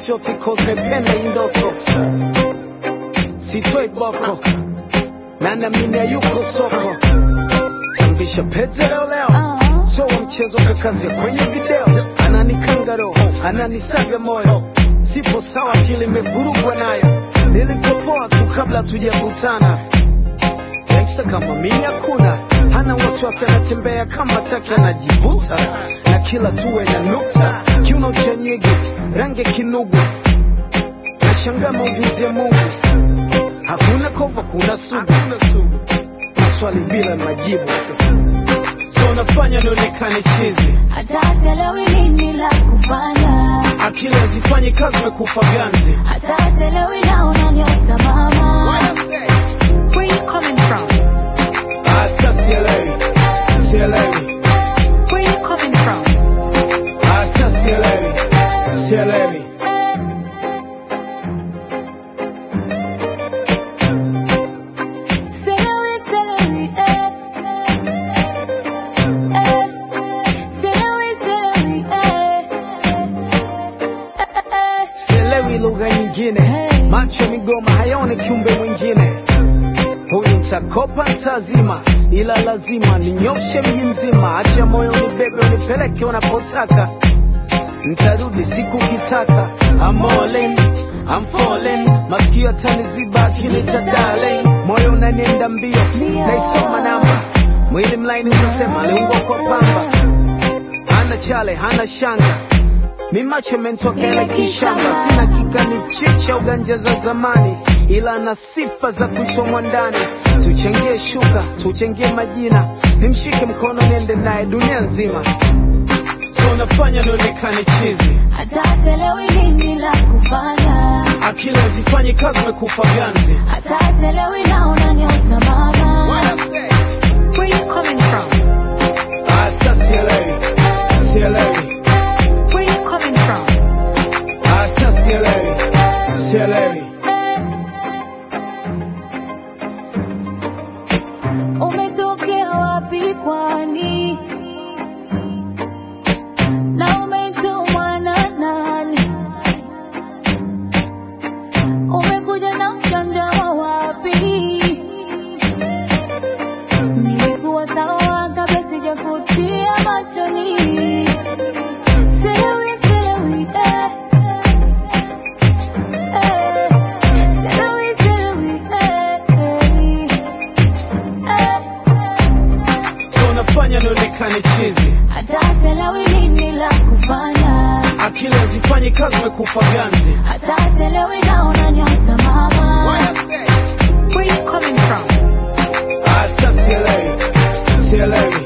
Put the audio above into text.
shoti cause mependa hii ndoto sitoi boko na naamini hayuko soko tambisha pete leo leo so wa mchezo kakazia kwenye video ananikanga roho ananisaga moyo sipo sawa akili imevurugwa nayo nilikopoa tu kabla tujakutana gangsta kama mimi hakuna hana wasiwasi anatembea kama taki anajivuta na kila tuwe na nukta kiuno cha nyege rangi ya kinugu nashangaa maujuzi ya mungu hakuna kova kuna sugu maswali bila majibu so nafanya nionekane chizi hata sielewi nini la kufanya, akili hazifanyi kazi mekufa ganzi hata sielewi naona nyota mama. Where you coming from? hata sielewi sielewi Where you coming from? hata sielewi sielewi Sielewi, sielewi, eh. Eh. Sielewi, sielewi, eh. Eh, eh. sielewi lugha nyingine macho ya migoma hayaoni kiumbe mwingine huyu mtakopa ntazima ila lazima ninyoshe mji mzima acha moyo nibebe unipeleke unapotaka ntarudi siku kitaka I'm all in, I'm falling masikio ataniziba akinita darling moyo unanienda mbio naisoma namba mwili mlaini utasema aliungwa kwa pamba hana chale hana shanga mi macho mentokea kishamba sina kigani chicha uganja za zamani ila na sifa za kuchomwa ndani tuchangie shuka tuchangie majina nimshike mkono niende naye dunia nzima so nafanya nionekane chizi hata sielewi nini la kufanya, akili hazifanyi kazi mekufa ganzi hata sielewi naona nyota mama. Where you coming from? hata sielewi sielewi Where you coming from? hata sielewi sielewi Umetokea wapi kwani? Na umetumwa na nani? Umekuja na mjanja wa wapi? Nilikuwa sawa kabla sijakutia machoni. Sielewi, sielewi, eh. Eh. Sielewi, sielewi, eh, eh. so nafanya nionekane chizi hata sielewi nini la kufanya, akili hazifanyi kazi mekufa ganzi hata sielewi naona nyota mama. Where you coming from? hata sielewi sielewi